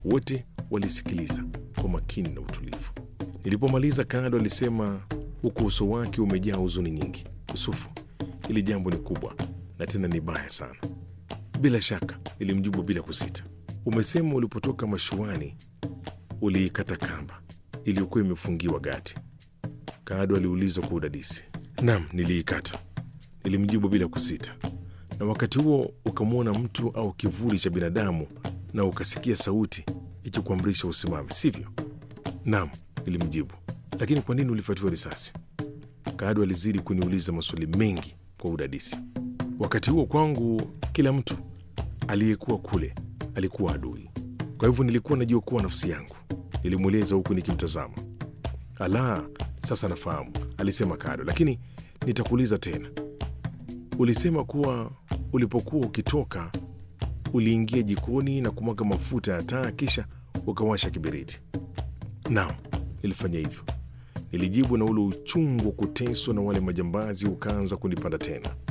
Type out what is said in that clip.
Wote walisikiliza kwa makini na utulivu. Nilipomaliza, Kado alisema huku uso wake umejaa huzuni nyingi, Yusufu, hili jambo ni kubwa na tena ni baya sana. Bila shaka, nilimjibu bila kusita. Umesema ulipotoka mashuani uliikata kamba iliyokuwa imefungiwa gati? Kado aliuliza kwa udadisi. Naam, niliikata, nilimjibu bila kusita. Na wakati huo ukamwona mtu au kivuli cha binadamu na ukasikia sauti ikikuamrisha usimame, sivyo? Naam, nilimjibu. Lakini kwa nini ulifatiwa risasi? Kado alizidi kuniuliza maswali mengi kwa udadisi. Wakati huo kwangu, kila mtu aliyekuwa kule alikuwa adui, kwa hivyo nilikuwa najiokoa nafsi yangu, nilimweleza huku nikimtazama. Ala, sasa nafahamu, alisema Kado, lakini nitakuuliza tena. Ulisema kuwa ulipokuwa ukitoka uliingia jikoni na kumwaga mafuta ya taa kisha ukawasha kiberiti. Naam, nilifanya hivyo, nilijibu, na ule uchungu wa kuteswa na wale majambazi ukaanza kunipanda tena.